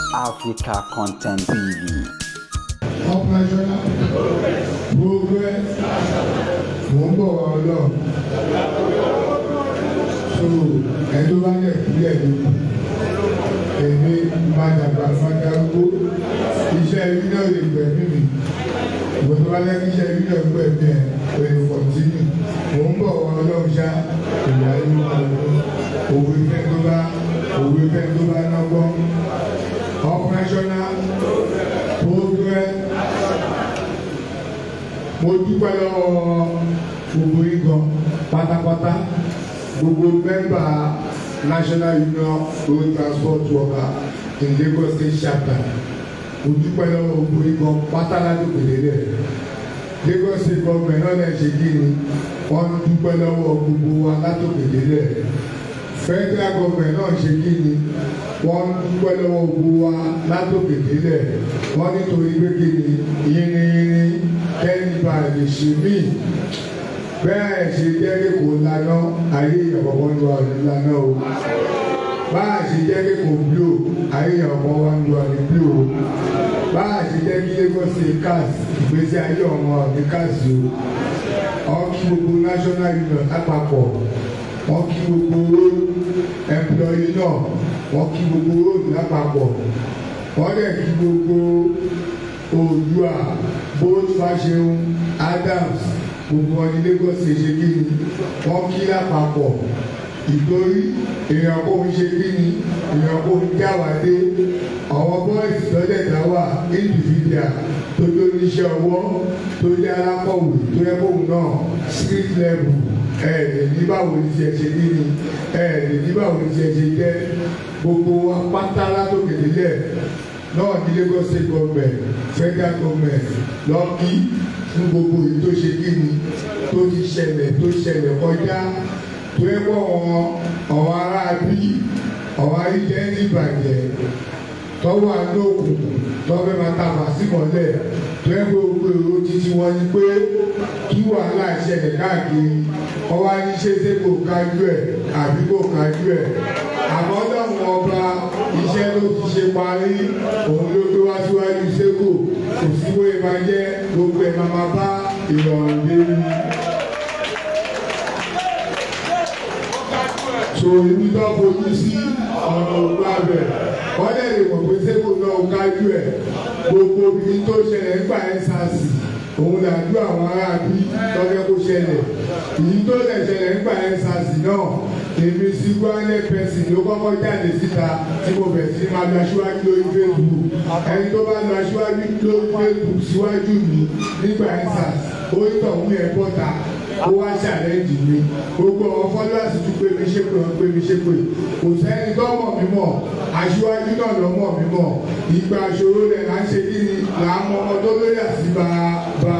Africa Content TV. operational progress mò ń bọ̀ wá ọlọ́run so ẹni tó bá yẹ kúlẹ̀ lóko èmi máa dàgbà máa darúgbó iṣẹ́ ibi náà lè gbẹ̀mí mi ìwọ tó bá lẹ́kí iṣẹ́ ibi náà gbẹ̀mí ẹ̀ o lè kọ̀ntínú mò ń bọ̀ wá ọlọ́run ṣá ìyá yóò máa lọ òwe fẹ́ tó bá òwe fẹ́ tó bá náwó operational progress mo dúpẹ́ lọ́wọ́ gbogbo yín gan pátápátá gbogbo mẹ́mbà national union road transport worker in Lagos state chapter mo dúpẹ́ lọ́wọ́ gbogbo yín gan pátá ládùúgbò lélẹ̀ Lagos state government náà lè ṣe kí ni wọ́n dúpẹ́ lọ́wọ́ gbogbo wa látòkè lélẹ̀ federal government náà ṣe kí ni wọ́n dúpẹ́ lọ́wọ́ gbogbo wa látòkè délẹ̀ wọ́n nítorí pé kí ni yínníyínní kẹ́ni bá lè ṣe mí bẹ́ẹ̀ ṣe jẹ́ kí kò lana ayé ìyàwó ń lo àrùn lana o bá a ṣe jẹ́ kí kò bíò ayé ìyàwó wa ń lo àrùn bíò o bá a ṣe jẹ́ kí Lagos ṣe káàsì ìgbésí ayé ọmọ àrùn káàsì o ọkì gbogbo national union lápapọ̀ wọ́n kí gbogbo road employee náà wọ́n kí gbogbo road lápapọ̀ wọ́n dẹ̀ kí gbogbo Oòduà both Fáṣẹ̀hùn Adams gbogbo wọn ní Lagos ṣe ṣe kí ni wọ́n kí lápapọ̀ ìtorí èèyàn kò ń ṣe kí ni èèyàn kò ń jáwádé àwọn boys lọ́dẹ̀ dá wà individual tó tó níṣẹ́ ọwọ́ tó jẹ́ alákọ̀wé tó yẹ kóun náà street level ẹ̀ẹ́dẹ̀ ní báwo ni tiẹ̀ ṣe ní ni ẹ̀ẹ́dẹ̀ ní báwo ni tiẹ̀ ṣe jẹ́ gbogbo apáta látòkè délẹ̀ náà ní Lagos state government federal government lọ́kì fún gbogbo èyí tó ṣe kí ni tó ti ṣẹlẹ̀ tó ṣẹlẹ̀ kọjá tó yẹ kó àwọn àwọn ará bí àwọn ayíjẹ́ ní ìbàjẹ́ tọ́wọ́ àánú òkùnkùn tọ́fẹ́ máa ta màsímọ́lẹ̀ tó yẹ kó gbogbo èrò títí wọn ni pé kí wàhálà ṣẹlẹ̀ káàkiri ọwọ́ ní ṣéṣe kò kájú ẹ̀ àbí kò kájú ẹ̀ àmọ́ lọ́wọ́ ọba iṣẹ́ ló ti ṣe parí òun ló tó wá síwájú sẹ́kò kò sí wọ́n ẹ̀ máa jẹ́ gbogbo ẹ̀ máa máa bá ìrọ̀rùn dé ní. so ibi tó fojú sí ọ̀nà ògbà bẹ̀ wọ́n lè lè mọ̀ pé sẹ́kò náà kájú ẹ̀ gbogbo ibi tó ṣẹlẹ̀ nígbà ẹ̀ sàásì òun làjú àwọn ará bí tọ́jọ́ kó ṣẹlẹ̀ èyí tó lè ṣẹlẹ̀ nígbà ẹ̀ sàásì náà èmi sí gbọ́nlẹ̀ pẹ̀sì ló kọ́kọ́ jáde síta tí mo bẹ̀ sí máa lọ aṣíwájú lórí Facebook ẹni tó bá lọ aṣíwájú lórí Facebook síwájú mi nígbà ẹ̀ sàásì ó ń tọ̀ wú ẹ̀ bọ́ta ó wá ṣàlẹ́jì mi gbogbo àwọn fọlọ́ọ̀sì tún pé mi ṣe pé wọ́n pé mi ṣe pé kò sẹ́ni tó mọ̀ mí mọ̀ aṣíwájú náà ló mọ̀ mí mọ̀ ìgbà ṣòro rẹ̀ là ń ṣe kí ni là ń mọ ọmọ tó lóyà sí bá bá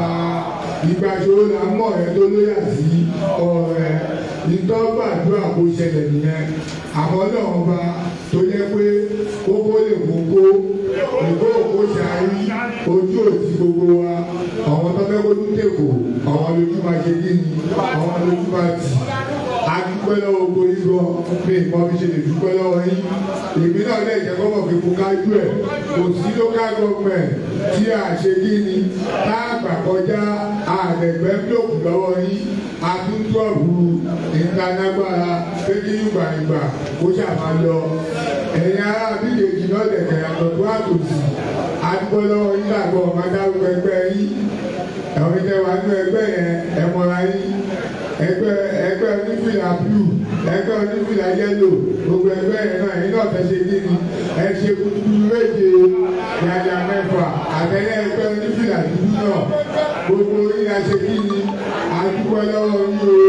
ìgbà ṣòro là ń mọ ọ̀rẹ́ tó lóyà sí ọ̀rẹ́ ìtọ́gbàdúrà kó ṣẹlẹ̀ nìyẹn àmọ́ náà ọba tó yẹ pé kókó lè kókó ìkó òkó ṣàárí ojú òtí gbogbo wa àwọn tó fẹ́ kó tún tèkó àwọn lójú máa ṣe kí ni àwọn lójú máa tì adúpẹ́ lọ́wọ́ gbórí gan pé nǹkan fi ṣe lè dúpẹ́ lọ́wọ́ yín èmi náà lè jẹ́ kọ́mọ̀ pé kó kájú ẹ̀ kò sí local government tí a ṣe kí ni tá a gbà kọjá àdẹ̀gbẹ́ bílòkù lọ́wọ́ yín àtúntò ọ̀bùrù ìtanágbára pé kí ìgbà ìgbà kó ṣàmà lọ ẹ̀yin ará bíléèjì náà lẹ̀kẹ̀ yàtọ̀ tó àtòsí adúpẹ́ lọ́wọ́ yín làgbọ́ ọ̀gá dárúkọ ẹgbẹ́ yín ẹ̀wọ̀n ìtẹ̀wá nínú ẹgbẹ́ yẹn ẹ̀mọ́ra yín ẹgbẹ́ ẹgbẹ́ onífìlà blue ẹgbẹ́ onífìlà yellow gbogbo ẹgbẹ́ yẹn náà yín náà fẹ́ ṣe kí ni ẹ ṣe kúkú méje yàyà mẹ́fà àtẹ̀lẹ́ ẹgbẹ́ onífìlà dúdú náà gbogbo yín a ṣe kí ni adúpẹ́ lọ́wọ́ yín o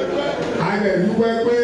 adẹ̀dúpẹ́ pé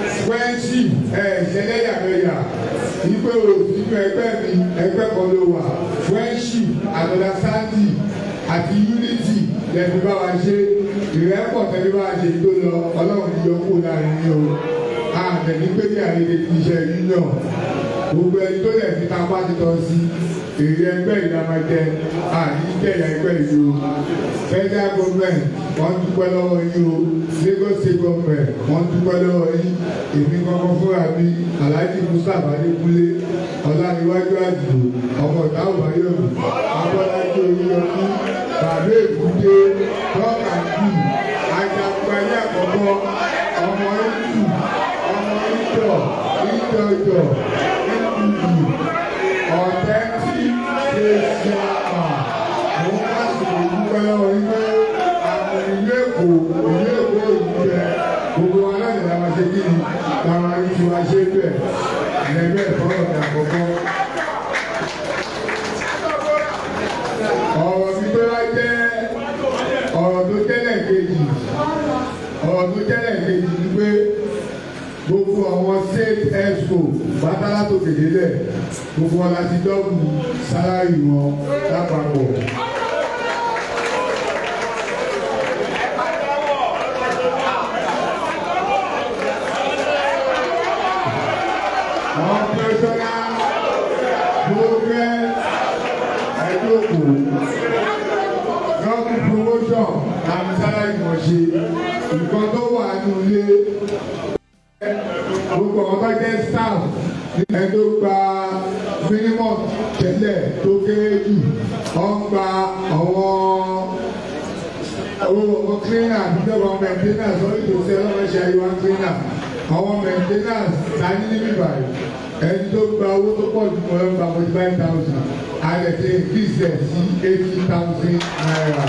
wẹ́ńsì ẹ̀ ṣẹlẹ́yàmẹ̀yà ìpè òsínú ẹgbẹ́ mi ẹgbẹ́ kan ló wà wẹ́ńsì àtọ̀dá sáńtì àti unity lẹ́nu bá wa ṣe ìrẹ́pọ̀ tẹ́lẹ̀ bá wa ṣe tó lọ ọlọ́run ní yọkú láàrin ní o àtẹ̀ní pé ní àyè ti ṣe union gbogbo ẹni tó lẹ̀ fi tapá ti tọ́ sí èrè ẹgbẹ́ ìdámájẹ àníjẹ̀yà ẹgbẹ́ yìí o federal government wọ́n dúpẹ́ lọ́wọ́ yín o Lagos state government wọ́n dúpẹ́ lọ́wọ́ yín èmi kankan fúnra mi Alhaji Mustapha Adékúnlé Ọláníwájú Àdìo ọmọ ìdáhùn ayọ̀mí Abọ́lájí Oríyọmí bàbá èkúté tọ́ka jù ajagunpayé àkọ́kọ́ ọmọ ìtù ọmọ ìtọ̀ ìtọ̀jọ̀ ìtùtù ọ̀tẹ́ tí ṣe ṣe àmà mo bá sì lè dúpẹ́ lọ́wọ́ yín pé àwọn ìlú èkó ìlú èkó ìlú rẹ gbogbo wa náà nìyá wa ṣe kí ni làwọn arúgbó ti wá ṣe bẹ́ẹ̀ ẹ̀ẹ́dẹ́ ìfọwọ́ ní àkọ́kọ́. ọ̀rọ̀ mi tó wá jẹ́ ọ̀rọ̀ tó jẹ́lẹ̀ kejì ọ̀rọ̀ tó jẹ́lẹ̀ kejì ni pé gbogbo àwọn state expo bátálá tó kéde lẹ̀ gbogbo wọn láti dọ́kù sálárì wọn lápapọ̀. àwọn pẹ̀sọ́nà gbogbo ẹ̀dọ́kù gọ́ọ̀mù promotion àmì sálárì wọn ṣe nǹkan tó wà nínú ilé gbogbo àwọn tó jẹ́ staff ẹ tó gba minimum tẹ́lẹ̀ tó kéré jù wọ́n gba àwọn owó ọmọ cleaner àbíjọba maintenance wọ́n ètò sí ọlọ́mọṣẹ́ àyíwá cleaner àwọn maintenance tani níbí báyìí ẹni tó gba owó tó pọ̀ jù mọ́ gba forty five thousand alẹ́ ti increase ẹ̀ sí eighty thousand naira.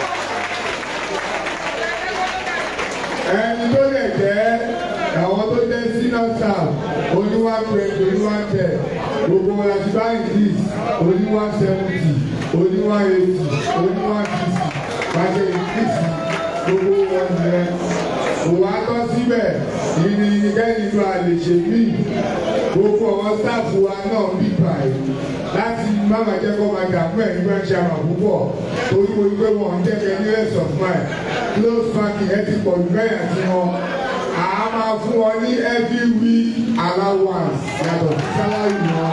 ẹni tó lè jẹ́ àwọn tó jẹ́ senior staff oníwà twenty oníwà ten gbogbo wọn láti bá increase oníwà seventy oníwà eighty oníwà sixty pàṣẹ increase gbogbo wọn yẹn òwò atọ́ síbẹ̀ ìní kẹ́ni tó a lè ṣe mí gbogbo àwọn staff wa náà bí báyìí láti máma jẹ́ kó máa dààmú ẹ̀ nígbà tí a máa púpọ̀ torí mo gbé wọn jẹ́ kẹ́ ní rest of mind close parking ẹ ti pọ̀ jù bẹ́ẹ̀ àti wọn a máa fún wọn ní every week allowance yàtọ̀ sí salary wọn.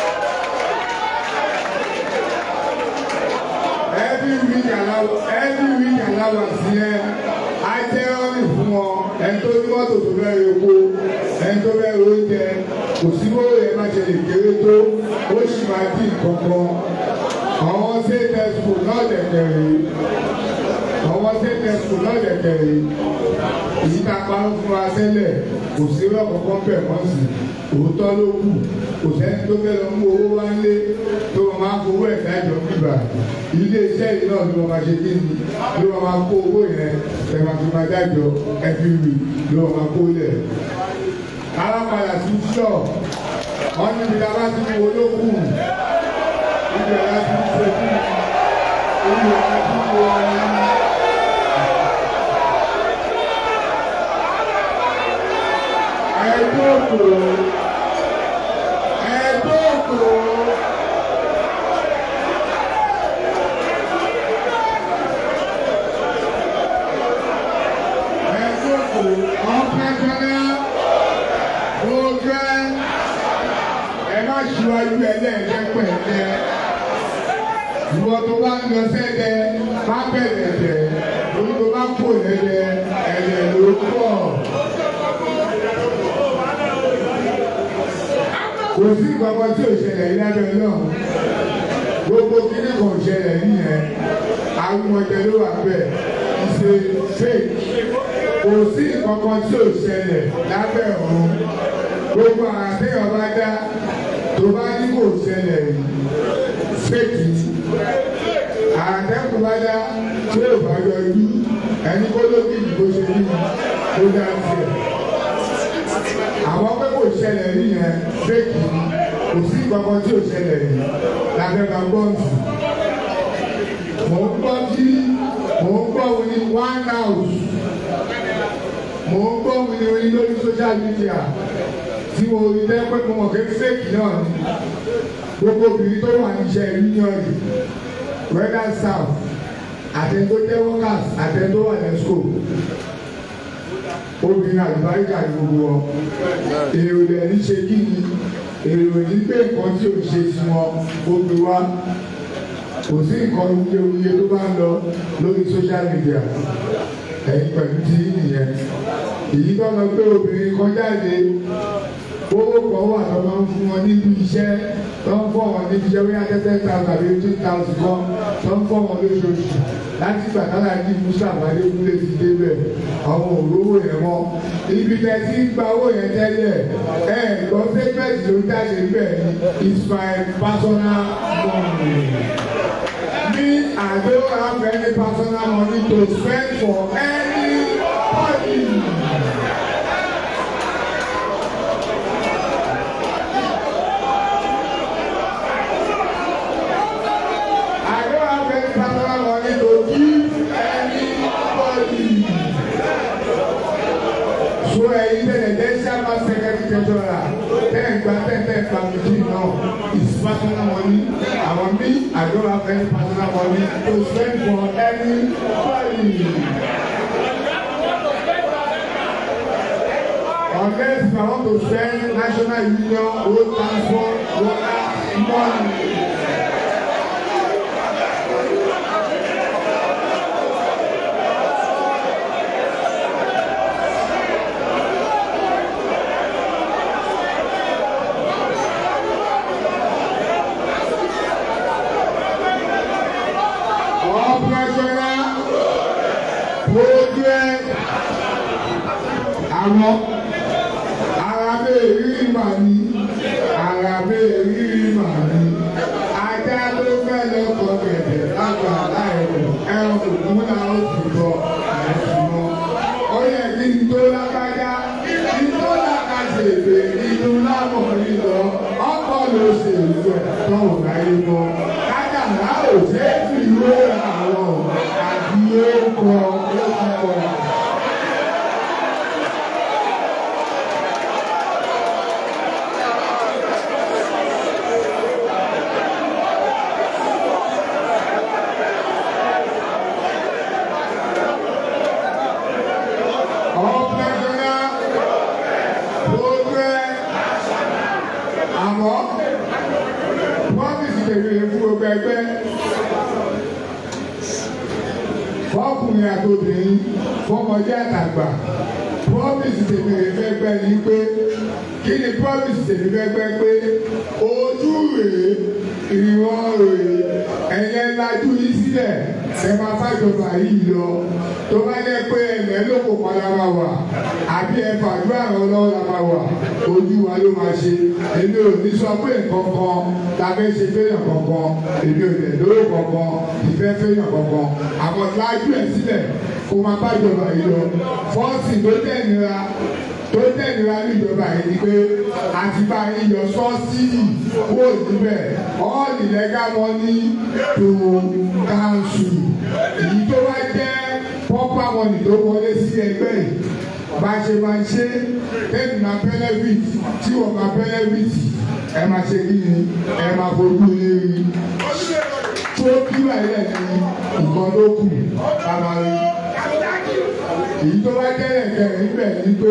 every week allowance every week allowance yẹn á jẹ́ ọ́nì fún wọn ẹni tó ní mọ́tò tó fẹ́ epo ẹni tó fẹ́ oúnjẹ kò sí bó yẹ má ṣe lè kéré tó ó sì máa dín kankan àwọn state expo náà dẹ̀kẹ̀rẹ̀ àwọn state expo náà dẹ̀kẹ̀rẹ̀ èyí tá a pa ń fún wa tẹ́lẹ̀ kò sí lọ́kọ̀ọ́kọ́ bẹ̀ wọ́n sì òótọ́ ló kù kò sẹ́ni tó fẹ́ lọ mú owó wá lé tó wọn máa fowó ẹ̀dá ìjọ bíbà ilé iṣẹ́ yìí náà ló wọn máa ṣe kí ni ló wọn máa kó owó yẹn ẹ̀ máa fi máa dájọ́ ẹbí rí ló wọn máa kó lẹ̀. alápàdà sí sọ wọn níbi tá a bá ti mú owó ló kù ibẹ̀ láti ń ṣe kí ibẹ̀ láti ń ṣe wọn. ẹ̀dọ́kọ̀ ẹ̀dọ́kọ̀ ẹ̀dọ́kọ̀ ọ̀pẹ̀pẹ̀lẹ̀ ọ̀gẹ́ ẹ má ṣíwájú ẹlẹ́ẹ̀kẹ́ pẹ̀lẹ́ ìwọ tó bá ń lọ sẹ́dẹ̀ má bẹ̀rẹ̀ tẹ̀ orí tó bá kó lẹ́dẹ̀ ẹ̀lẹ́ ló pọ̀. kò sí kankan tí ò ṣẹlẹ̀ yìí lábẹ́ náà gbogbo kíní kan ò ṣẹlẹ̀ nìyẹn àwọn ọmọdé ló wà bẹ́ẹ̀ ìṣe fake kò sí kankan tí ò ṣẹlẹ̀ lábẹ́ ọ̀run gbogbo àtẹ̀yàn bá dá tó bá ní kò ṣẹlẹ̀ yìí fake ni àtẹ̀kùn bá dá tí ò bá yọjú ẹni kó ló bí ìbò ṣe ní kó dá tiẹ̀ àwọn pé kò ṣẹlẹ̀ rí yẹn fake ni kò sí kankan tí ò ṣẹlẹ̀ rí lábẹ́ bá gbọ́ǹsì. mò ń gbọ́ tí mò ń gbọ́ wọn ní one house mò ń gbọ́ wọn ní orí lórí social media tí mo rí lẹ́pẹ́ mo mọ̀ pé fake náà ni gbogbo obìnrin tó wà níṣẹ́ union whether staff àtẹ̀tó jẹ́ workers àtẹ̀tó wà ní school obìnrin àlùbáríkà ní gbogbo wọn èrò rẹ̀ ní ṣe kí ni èrò ní pé nǹkan tí ò ṣe sí wọn ó gbé wá kò sí nǹkan wuyewuye tó bá ń lọ lórí social media ẹ̀yin pẹ̀lú tí nìyẹn èyí tó lọ pé obìnrin kan jáde owó kan wà tó máa ń fún wọn níbi iṣẹ́ tó ń fọ́ wọn níbi iṣẹ́ wíyá tẹ́tẹ́ thousand àbí two thousand kan tó ń fọ́ wọn lóṣooṣù láti ìgbà tára ní musa àbádékúnlé ti débẹ̀ àwọn òróró yẹn mọ́ ibi tẹ́ ti ń gba owó yẹn tẹ́lẹ̀ ẹ̀ gbọ́ statement ló jáde bẹ́ẹ̀ ni it's my personal money. Me, I don't have any personal money to spend for anybody. I don't have any personal money to give anybody. So ẹyin tẹ̀lé dẹ́sí àmà sẹ́kẹ̀tì tẹ̀sọ̀rà tẹ̀gbà tẹ̀tẹ̀ pàmìtì náà is personal money. Àwọn mi, I don't have any personal money to spend for anybody. Unless if I want to spend national union road transport water money. operational project àwọn arabe rírí mà ní arabe rírí mà ní ajá tó fẹ́ lọ́kọ̀ gẹ̀dẹ̀ lágbà láìpẹ́ ẹran òkú náà ó sì bọ̀ ẹ̀sùn mọ́ ó yẹ kí n tó lágbájá kí n tó làkàṣègbè inú lámọ̀ lílọ ọkọ̀ ló ṣe ìlú ẹ̀ tọ́wọ̀ láyé mọ́ kájàmá ò ṣe é fi ìwé àwọn àti orúkọ orúkọ. Operational program àmọ́ promise tèmi fún gbogbo ẹgbẹ́ fọkùnrin àtòbìnrin fọmọdé àtàgbà promise tèmi fẹ́ gbẹ́ ni pé kí ni promise tèmi fẹ́ gbẹ́ pé ojú rèé ìwọ̀n rèé ẹ̀yẹ lajú yìí sílẹ̀ ẹ máa fàjọba yìí lọ tó bá jẹ́ pé ẹ̀mẹ́ ló kò padà máa wà àbí ẹ fàdúrà ràn lọ́wọ́ la máa wà ojú wa ló máa ṣe èmi ò ní sọ pé nǹkan kan la fẹ́ ṣe fẹ́yàn kankan èmi ò lè lóró kankan ìfẹ́ fẹ́yàn kankan àmọ́ lájú ẹ̀ sílẹ̀ kó máa bàjọba yìí lọ fọ́ọ̀sì tó tẹ̀ nira tó tẹ̀léra níjọba yìí ni pé àti bá yín yọ sọ́ọ́sìdì kúrò níbẹ̀ all the legal money to council èyí tó wá jẹ́ proper money tó wọlé sí ẹgbẹ́ yìí bá ṣe máa ṣe tẹ́lẹ̀ máa benefit tí wọ́n máa benefit ẹ máa ṣe kí ni ẹ máa fojú ní rí tó kí wáyé ẹ̀ ní nǹkan ló kù ká máa rí èyí tó wá jẹ́ ẹ̀kẹ́ níbẹ̀ ni pé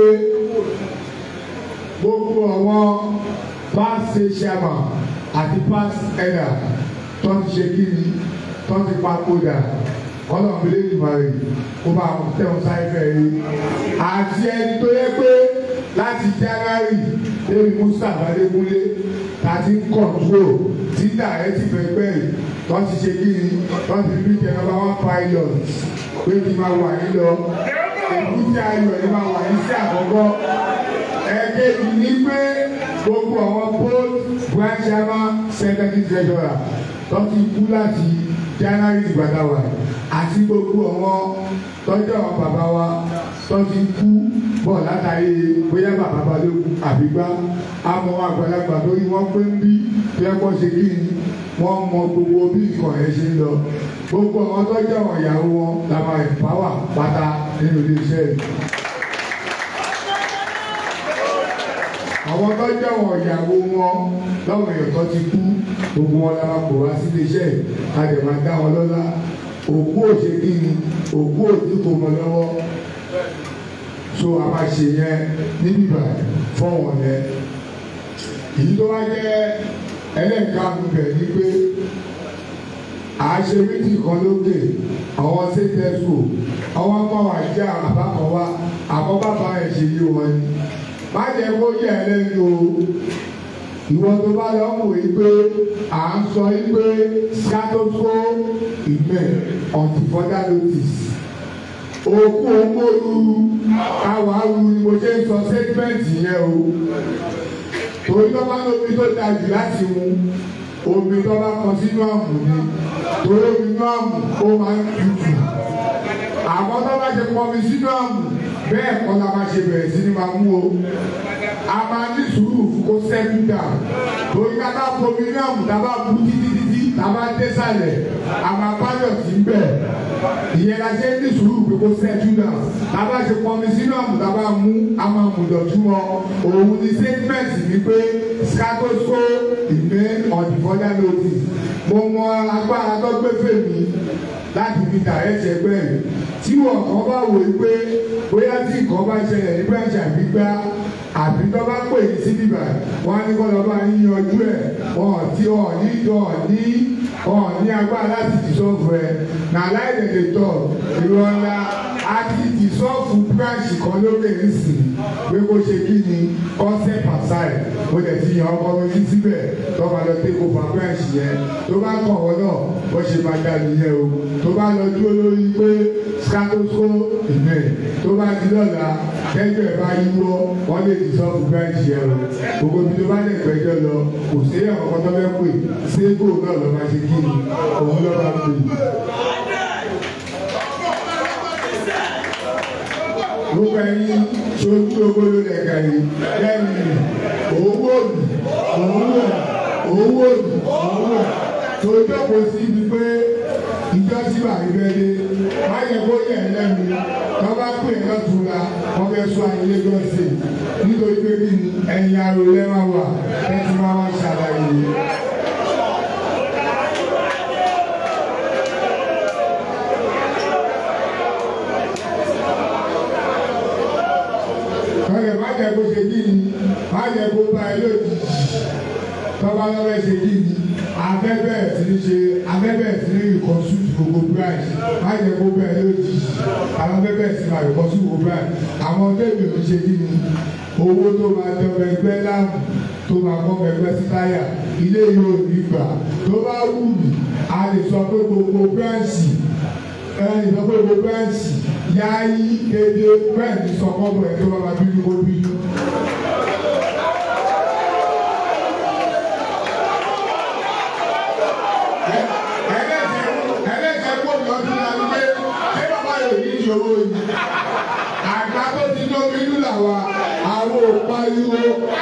gbogbo àwọn past chairman àti past elder tó ti ṣe kí ni tó ti papòdà ọlọ́mọdé ìmọ̀ràn kó bá tẹ̀wọ̀n sáyẹ́fẹ́ rí àti ẹni tó yẹ pé láti January lórí Musa Adékúnlé tàbí kọ̀ntró títà ẹ ti fẹ́gbẹ́ yìí tó ti ṣe kí ni tó ti bí jẹ́ number one pilot pé kí n máa wà yín lọ èkúté ayọ̀ ni máa wà yín sí àkọ́kọ́ ẹ̀ẹ́dẹ́gbì ní pé gbogbo àwọn post branch chairman secretary treasurer tó ti kú láti January ìgbàdáwà àti gbogbo àwọn tọ́jú àwọn bàbá wa tó ti kú bọ̀ látàrí bóyá bàbá balógun àbígbá àmọ́ àgbàlagbà tó yí wọ́n pé ń bí tó yẹ kó ṣe kí ni wọ́n mọ gbogbo bí nǹkan yẹn ṣe ń lọ gbogbo àwọn tọ́jú àwọn ìyàwó wọn la máa empower pátá nínú iléeṣẹ́ yìí. àwọn tọ́jú àwọn ìyàwó wọn lọ́wọ́ èèyàn tó ti kú gbogbo wọn la máa pò wá sí iléeṣẹ́ yìí a dẹ̀ máa dá wọn lọ́lá òkú òṣèkí ni òkú òdìkò mọ́ lọ́wọ́ so a máa ṣe yẹn níbí báyìí fọ́wọ́n yẹn èyí tó wá jẹ́ ẹlẹ́ẹ̀karùn-ún bẹ̀ ni pé àṣẹ méjì kan lókè àwọn ṣètẹ́sù àwọn ọmọ wa jẹ́ àbákan wa àkọ́ bàbá ẹ̀ ṣe yí wọn ni má jẹ́ kó yẹ ẹ lẹ́nu o ìwọ tó bá lọ mọ̀ yí pé à ń sọ yí pé scatosco ìmẹ̀ until further notice òkú ògbóru káwáru ni mo ṣe ń sọ statement yẹn o torí tó bá lómi tó da jù láti mu omi tó bá kan sínú àmù ni torí omi inú àmù ó máa ń tutù àmọ́ tó bá ṣe pọn mi sínú àmù bẹ́ẹ̀ kọ́ la máa ṣe bẹ̀rẹ̀ sí ni máa mú o a máa ní sùúrù fún kó sẹ́kù dà torí ká bá fomi inú àmù tá a bá bu títí títí tá a bá dé sàlẹ̀ a máa báyọ̀ sí bẹ̀ ìyẹn la ṣe ní sùúrù pé kó sẹ́kù dà tá a bá ṣe pọn mi sínú àmù tá a bá mú a máa mú dọ̀tún wọn òun ni statement ni pé scatosco ìgbé ọ̀dìfọ́dá notice mo mọ agbára tó gbé fèmí láti fi dà ẹ̀ṣẹ̀ bẹ́ẹ̀ tí wọn kàn bá wò ó pé bóyá tí nǹkan bá ṣẹlẹ̀ ní branch àgbígbá àbí tó bá pè yín sí bíbà wọn á ní kọ́ lọ́ba yín yanjú ẹ̀ wọn tí wọn ní wọn ní wọn ní agbára láti dìsọ́ọ̀fù ẹ̀ nà láìdẹ̀dẹ̀ tọ̀ ìrọ̀lá àti dìsọ́ọ̀fù branch kan lókè nísìn pé kó ṣe kí ni concept aside mo dẹ̀ ti yan ọkọ mi síbẹ̀ tó bá lọ take over branch yẹn tó bá kàn wọ́n náà bó ṣe máa dá nìyẹn o tó bá lọ dúró lórí pé scatosco ìmẹ̀ tó bá di lọ́la kẹ́jọ́ ẹ̀ bá yíwọ́ wọ́n lè dìsọ́ọ̀fù branch yẹn o gbogbo ibi tó bá lè gbẹ́jọ́ lọ kò sí ẹ̀kọ́ tó fẹ́ pè ségò náà lọ́ máa ṣe kí ni òun lọ́ máa pè. gbogbo ẹyin sojú ogolo lẹka yìí lẹ́yìn owó òbí owó owó òbí owó tó jókòó sí ibi pé ìjọ sí bàbí bẹ́ẹ̀ dé má yẹ kó yẹ ẹ lẹ́nu tó bá pè é lọ́tún la wọ́n fẹ́ sọ ayé lọ́sẹ̀ nítorí pé kí ni ẹ̀yin arò lẹ́wà wà ẹ ti máa wá ṣàlàyé. kọ́lẹ̀ má jẹ́ kó ṣe kí ni má jẹ́ kó bá ẹ lójijì tọ́ba lọ́wọ́ ṣe kí ni abẹ́bẹ̀ tí ń ṣe abẹ́bẹ̀ tí ń ìkọ́sù gbogbo price má jẹ́ kó bá ẹ lójijì àwọn abẹ́bẹ̀ tí máa ìkọ́sù gbogbo price àwọn tẹ́lẹ̀ ò ṣe kí ni owó tó máa tọrọ ẹgbẹ́ láàmú tó máa kọ́ ẹgbẹ́ sí táyà ilé yóò ní gbà tó bá wù mí a lè sọ pé gbogbo branch ẹni sọ pé gbogbo ẹ̀sì yá yí kéde bẹ́ẹ̀ ní sọkọ́bọ̀ ẹ̀ tó bá ma bínú kó bínú. ẹlẹ́jẹ̀ kó mi ọdún náà wípé ṣé bàbá yóò ní ìṣòro yìí àgbà tó ti lómi inú làwà àwọn òpariwo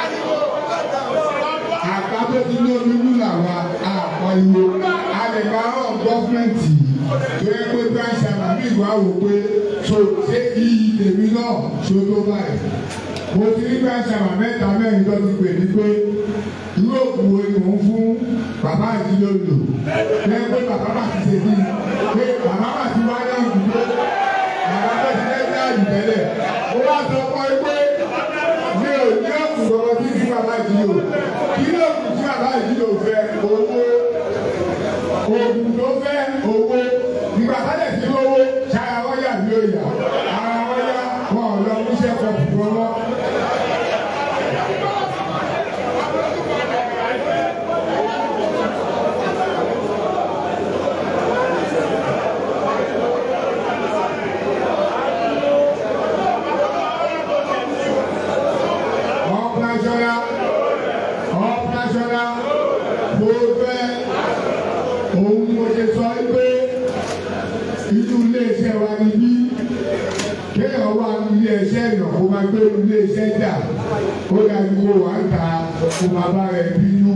àgbà tó ti lómi inú làwà àpariwo àlèkà ọ̀ gọ́fúmẹ̀ntì tó yẹ pé branch àmàmì ìwà wò pé so ṣé iyì tèmi náà ṣó tó báyìí mo ti ní branch àmà mẹ́ta mẹ́rin tó ti pè ní pé yúròpù wo ni mò ń fún bàbá àti lòlò lẹ́yìn pé bàbá bá ti ṣe bí pé bàbá bá ti wá náà dúró bàbá bá ti lẹ́sẹ̀ àdìtẹ́lẹ̀ ó wá sọ fún ẹ pé mi ò ní òkú lọ́wọ́ tí fún bàbá ìdílé o kí ló kù sí bàbá ìdílé o fẹ́ owó oògùn tó fẹ́ owó nígbà tálẹ̀ sí lówó ṣáà wáyà ní òyà ara wáyà wọn ò lọ fúnṣẹ́ kan fún wọn. Operational, operational, mo fẹ́ òun ni mo ṣe sọ pé inú iléeṣẹ́ wa ni bí kéèyàn wà ní iléeṣẹ́ èèyàn kó máa gbé iléeṣẹ́ jà ó dájú kó wà ń ta kó máa bá rẹ̀ bínú.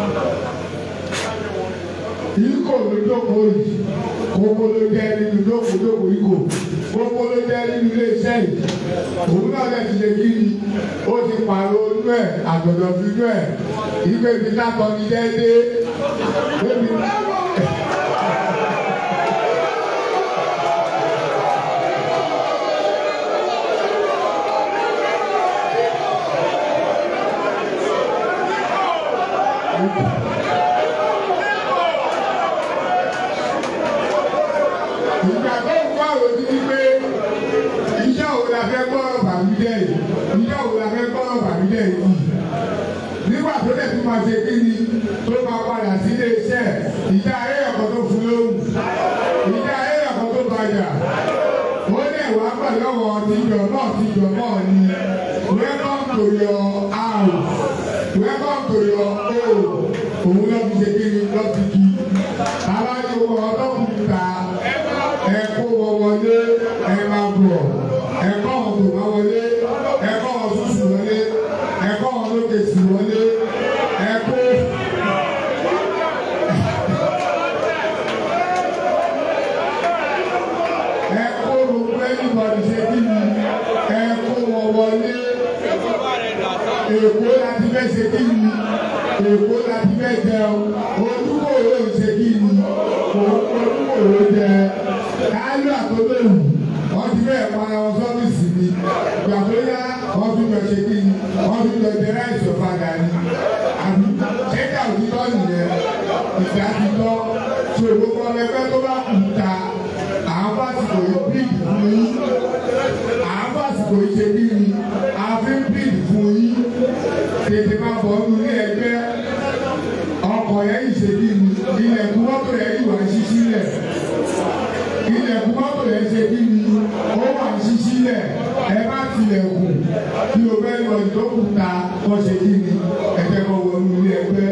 Ikọ̀ ló jókòó yìí, kókó ló jẹ́ nínú jókòó jókòó ikọ̀, kókó ló jẹ́ nínú iléeṣẹ́ yìí. Òun náà lè ti ṣe kí ni, ó ti pààrọ̀ inú ẹ̀, àgbọ̀dọ̀ fi inú ẹ̀, ìgbé mi látọ̀ ní déédéé. Bébí ìgbà tó ń kọ́ àròjì ni pé iṣẹ́ òun la fẹ́ gbọ́ ọ̀rọ̀ bàmídẹ́ yìí iṣẹ́ òun la fẹ́ gbọ́ ọ̀rọ̀ bàmídẹ́ yìí nígbà tó dẹ̀ tún máa ṣe kí ni tó máa padà sí ilé iṣẹ́ ìjà ayé ẹ̀kọ́ tó fún lóhùn ìjà ayé ẹ̀kọ́ tó bàjá ó lè wá pẹ̀lú ọ̀wọ́ tìjọ náà tìjọ náà ni welcome to your house welcome to your home òun lọ́ fi ṣe kí ni lọ́ fi kí aláyọ̀ ọlọ́kùnrin ta ẹ kó wọn wọlé ẹ máa bọ̀ ẹ kọ́ wọn tó máa wọlé ẹ kọ́ wọn tútù wọlé ẹ kọ́ wọn lókè sí wọlé ẹ kó. ẹ kó gbogbo ẹnìbọdì ṣe kí ni ẹ kó wọn wọlé èkó láti fẹ́ ṣe kí ni èkó láti fẹ́ jẹun ojúkò ló ń ṣe kí ni ojúkò ló jẹ káálù àtọ́lẹ́wù wọ́n ti fẹ́ para wọn sọ́fíìsì ni ìgbà tó yá wọ́n tún jọ ṣe kí ni wọ́n tún jọ jẹ láìsí ọ̀fadà ni àbí ṣẹ́jà òtítọ́ nìyẹn ìgbà ti tọ́ tí ògbógbó ọmọ ẹgbẹ́ tó bá kù ta àwọn fásitì yìí bíìdì fún yín àwọn fásitì yìí ṣe kí ni àfi bíìdì fún yín tètè máa bọ̀ nínú ilé ẹgbẹ́ ọkọ̀ yẹn yìí ṣe kí ni ilẹ̀kùn mọ́tò yẹn yìí wà ń ṣí sílẹ̀ ilẹ̀kùn mọ́tò yẹn ṣe kí ni ó wà ń ṣí sílẹ̀ ẹ bá tilẹ̀kùn kí o fẹ́ lọ ìdókùn ta kọ́ ṣe kí ni ẹ̀jẹ̀ kọ́ wọ nínú ilé ẹgbẹ́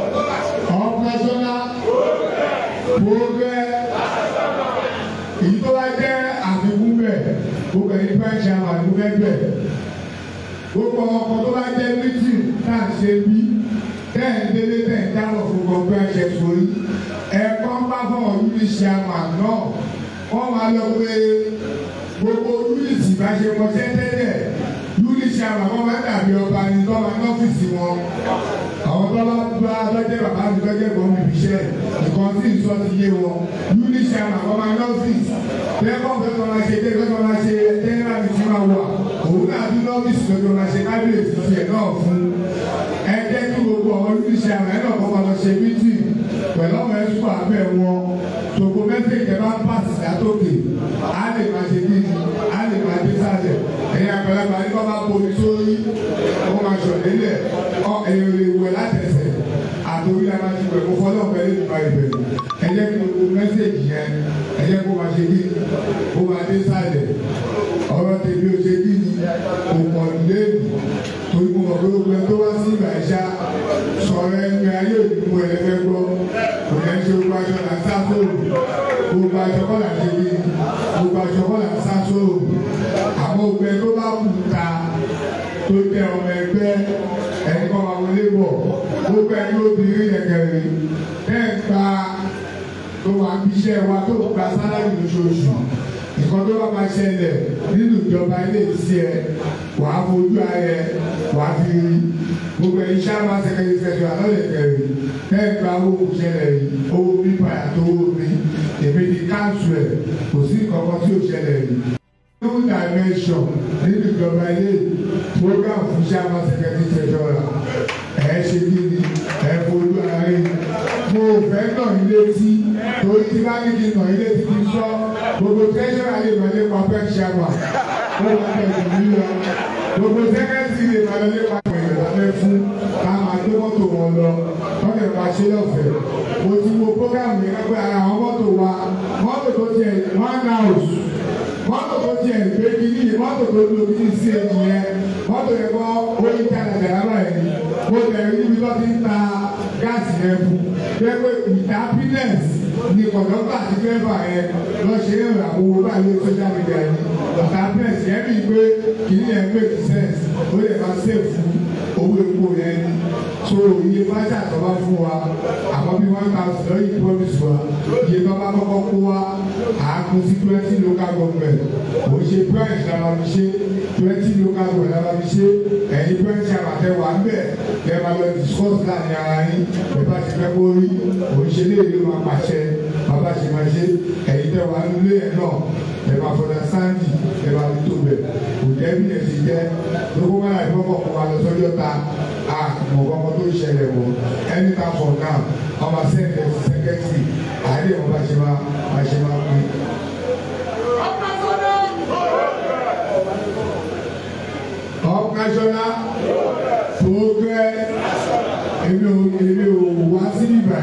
operational program èyí tó bá jẹ́ àfikún bẹ̀ gbogbo ẹni bá ṣe àwọn àdúgbò ẹgbẹ́ gbogbo ọkọ̀ tó bá jẹ́ mítìn tá à ń ṣe bí bẹ́ẹ̀ délé bẹ́ẹ̀ dáwọ̀ fún gbogbo ẹ̀ṣẹ̀ sórí ẹ̀kọ́ bá fọ̀ yúnísì àmà náà wọ́n máa lọ pé gbogbo yúnísì bá ṣe mọṣẹ́ tẹ́lẹ̀ yúnísì àmà wọ́n máa dàbí ọba ní tọ́ba ní ọ́fíìsì wọn àwọn tọ́ba bá lọ́jẹ́ bàbá mi lọ́jẹ́ bọ̀ mi fi ṣẹ́ nǹkan tí ìsọ ti yé wọn yúnísì àmà wọ́n máa ní ọ́fíìsì lẹ́kọ̀ọ́ fẹ́ kọ́ máa ṣe dé fẹ́ kọ́ máa ṣe jẹ́nẹ́rà mi ti máa wà òun náà tún lọ́fíìsì lọ́jọ́ máa ṣe kábíyèsí tiẹ̀ náà fún ẹ jẹ́ kí gbogbo àwọn yúnísì àmà ẹ̀ náà kọ́ máa lọ ṣe mítìn pẹ̀lú ọmọ ẹ̀sùn abẹ́ wọn tòkó mẹ́sẹ̀jì bá pàṣẹ látòkè á lè máa ṣe kí ni á lè máa dé sálẹ̀ ẹ̀yin àgbàlagbà ní bá bá bomi sórí ó máa ṣọ̀lélẹ̀ ọ ẹ̀yìn lè wẹ̀ látẹ̀sẹ̀ àtòrí la máa ti wẹ̀ kó fọlọ́ ọ̀bẹ lè máa ibẹ̀ ẹ jẹ́ kí gbogbo mẹ́sẹ̀jì yẹn ẹ jẹ́ kó máa ṣe kí ni kó máa dé sálẹ̀ ọ̀rọ̀ tèmi ò ṣe kí ni kò pọ̀ lẹ́nu torí mo mọ̀ pé gbogbo ẹni tó wá sí ìgbà ìṣá sọ̀rọ̀ ẹni ayé òdìbò ẹlẹ́fẹ́ gbọ́ kò ní ṣe gbogbo aṣọ là ń sá sóòrù gbogbo aṣọ kọ́ là ń ṣe kí gbogbo aṣọ kọ́ là ń sá sóòrù àmọ́ gbogbo ẹni tó bá kù ta tó jẹ́ ọmọ ẹgbẹ́ ẹni kọ́ máa wọlé bọ̀ gbogbo ẹni obìnrin yẹ̀kẹ̀rẹ̀ bẹ́ẹ̀ gba tó wà ń bíṣẹ́ wa tó gba sálárì lóṣooṣù nǹkan tó bá máa ṣẹlẹ̀ nínú ìjọba ilé iṣẹ́ ẹ wàá fojú ayẹ wàá fi rí gbogbo ẹni sábà sẹkẹrì sẹkẹrì alọ́lẹ̀ kẹrì bẹ́ẹ̀ gba owó ṣẹlẹ̀ yìí owó pípa àtọwọ́ mi èmi ti káàtù ẹ̀ kò sí kankan tí ó ṣẹlẹ̀ yìí. new dimension nínú ìjọba ilé program fún sábà sẹkẹrì sẹkẹrì ẹ̀ ṣe kí ni ẹ̀ fojú ayẹ mo fẹ́ nà ilé tí torí tí bá ní kí nà ilé tí kì í sọ gbogbo tẹ́sán ayé ìmọ̀lẹ́ pa fẹ́ ṣàmà ó wà tẹ̀sán mi lọ gbogbo sẹ́kẹ́sì lè máa lọ lépa ìrìn lábẹ́ fún ká máa gbé mọ́tò wọn lọ tọ́kẹ̀ máa ṣe lọ́fẹ̀ẹ́ mo ti wo programu yẹn pé ara àwọn mọ́tò wa mọ́tò tó tiẹ̀ one house mọ́tò tó tiẹ̀ gbé kínní mọ́tò tó lo kínní sí ẹ̀yìn yẹn mọ́tò yẹn kọ́ oyin tàdà dàrá yẹn mo tẹ̀ níbi tó ti ń ta gáàsì yẹn fún pẹ́pẹ́ ìta happiness ni kọ̀dọ́gba àti fẹ́fà yẹn lọ ṣe é rà owó báyìí lórí social media ni ìta happiness yẹn bí pé kìíní yẹn make sense ó lè máa save fún owó epo yẹn ni so iye fájà tó bá fún wa àmọ́ bí one thousand lọ́yìn promise wa iye tó bá kọ́kọ́ kó wa àákún sí twenty local government kò ṣe branch la máa fi ṣe twenty local government la máa fi ṣe ẹ̀yin branch àbàtẹ wà ń bẹ̀ kẹ́ ẹ máa lọ discuss láàrin ara yín bẹ́ẹ̀ bá ti fẹ́ kó rí kò ṣe lè lè máa pàṣẹ bàbá ṣe máa ṣe ẹ̀yin tẹ́ wà nílé ẹ̀ náà ẹ̀ máa fọdà sáǹdì ẹ̀ máa fi tó bẹ̀ kò jẹ́ bí ẹ̀ ti jẹ́ lóko máa láì fọ́kọ̀ kó wa lọ sọ́jọ́ ta àmọ̀ kọ́kọ́ tó ṣẹlẹ̀ wọ̀ anytime from now ọmọ sẹ́ńtẹ̀ sẹ́kẹ́tì àárẹ̀ wọn bá ṣe máa bá ṣe máa pín. up national progress èmi ò èmi ò wá sí ibà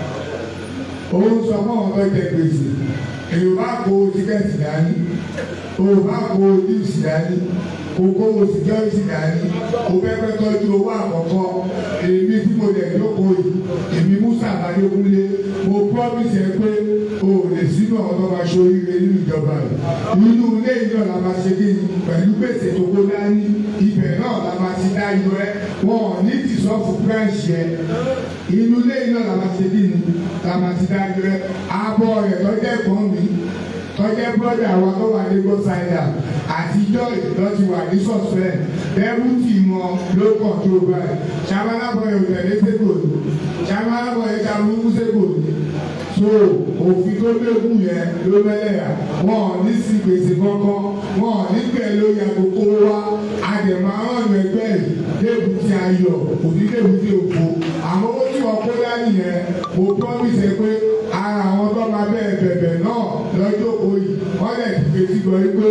òun sọ fún àwọn tó jẹ gbèsè èyí bá kó tíkẹ́ẹ̀tì dání òun bá kó díìsì dání kókó security dání o pẹ́pẹ́ tọ́jú owó àkọ́kọ́ èmi tí mo lè jókòó yìí èmi Musa Adékúnlé mo promise ẹ pé o ò lè sínú àwọn tó máa ṣe oríire nínú ìjọba rẹ inú ilé ìjọ la máa ṣe kí pẹ̀lú gbèsè tó kó dání ibẹ̀ náà la máa ti dá iyọ ẹ wọn ò ní tìsọ́fù branch yẹ inú ilé ìjọ la máa ṣe kí la máa ti dá iyọ ẹ abọ́ rẹ̀ tọ́jú ẹ̀gbọ́n mi tọ́jẹ́ brọ́dà wa tó wà ní gbọ́sáyà àtijọ́ ìtọ́ ti wà ní sọ̀spẹ́ dẹ́bùtì wọn ló kàn tó báyìí sàmánàbọ̀ yóò tẹ̀lé sẹ́kò ní sàmánàbọ̀ yóò ta lókù sẹ́kò ní so òfin tó léwu yẹn ló mẹ́lẹ̀yà wọn ò ní sí gbèsè kankan wọn ò ní pẹ̀ ló yẹ kókó wa àdèmọ̀ àwọn ọ̀nà ẹgbẹ́ yìí débùtì ayọ̀ òní débùtì òfo àmọ́ ó tí wọ́n kó dání yẹn mo promise ẹ pé ara àwọn tó máa bẹ́ẹ̀ bẹ̀bẹ̀ náà lọ́jọ́ òyì wọ́n lè ti fetí gbọ́ pé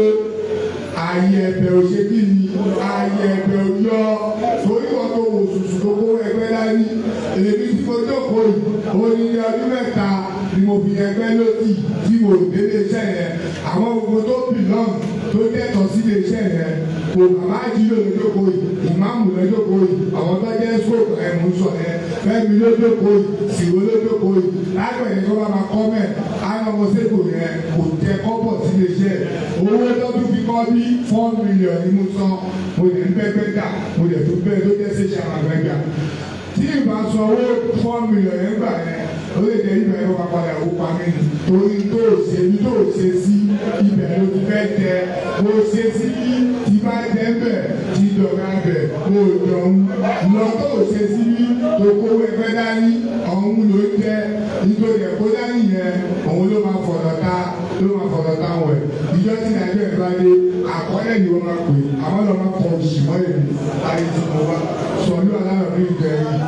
ààyè ẹ̀bẹ̀ ò ṣe kí ni ààyè ẹ̀bẹ̀ ò yọ torí wọn tó wò sùsù tó kó ẹgbẹ́ dání èmi tí mo jókòó yìí onílé ọdún mẹ́ta ni mo fi ẹgbẹ́ lódì tí mo délé iṣẹ́ yẹn àwọn gbogbo tó bìlọ́ọ̀n tó dẹ́tọ̀ sí ilé iṣẹ́ yẹn kò bàbá àjílò lójókòó yìí ìmáàmù lójókòó yìí àwọn tó jẹ́ scope ẹ̀mú sọ yẹn fẹ́mi lójókòó yìí sìwó lójókòó yìí lágbẹ̀ẹ́ tó bá máa kọ́ mẹ́ àwọn ọmọ sẹ́kù yẹn kò tẹ kọ́bọ̀ sí ilé iṣẹ́ owó tó tún fi kọ́ bí four million ní mo san mo lè ń bẹ́ bẹ́ dà mo lè tún bẹ́ẹ̀ tó jẹ́ sẹ́ṣẹ̀ àwọn àgbẹ̀gbà tí ìbá sọ owó four million yẹn gbà yẹn ó lè jẹ́ ibẹ̀ ló máa padà wó pa mí torí tó ṣe ní tó ṣe sí ibẹ̀ ló ti fẹ́ jẹ mo ṣe sí tí bá jẹ bẹ̀ tí dọ̀gá bẹ̀ mo dọ̀hún lọ tó ṣe sí tó kówó ẹgbẹ́ dání ọ̀hún ló jẹ́ nítorí ẹ̀kọ́ dání yẹn òun ló máa fọ̀dọ̀ ta ló máa fọ̀dọ̀ ta wẹ̀ ìjọ tí nàìjíríà ẹ̀ bá dé àkọọ́lẹ̀ ni wọ́n máa pè àwọn lọ́ máa kọ òṣìmọ́ èmi láyé tí mo wá sọ̀lú aláwọ̀ bí ìjọ yìí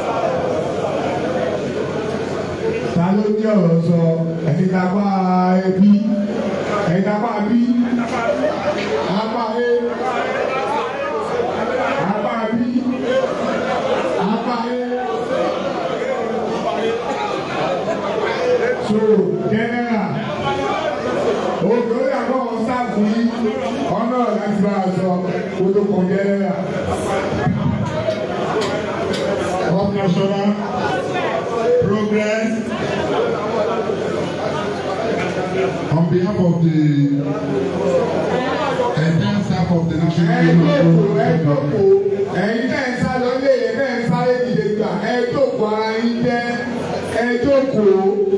ta ló ní ọ̀rọ̀ sọ ẹ̀yin dàgbà ẹbí ẹ̀yin dàgbà bí apá ẹ apá bí apá ẹ so general òkè ó yàgò wọn sáàfù yìí ọ̀nà láti bá a sọ kó tó kàn general. Up national progress on behalf of the entire staff of the National ẹ Union jókòó ẹ of jókòó ẹ̀yin náà ń sá lọ lé yẹn náà ń sáré dìde gbà ẹ jókòó ara yín jẹ́ ẹ jókòó.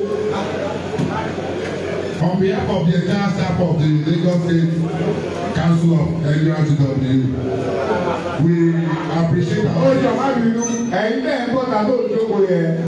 On behalf of the entire staff of the Lagos State Council of NURTW, we appreciate ó our. jọ má bínú ẹ̀yin náà ń bọ̀ tàbí òjókòó yẹn.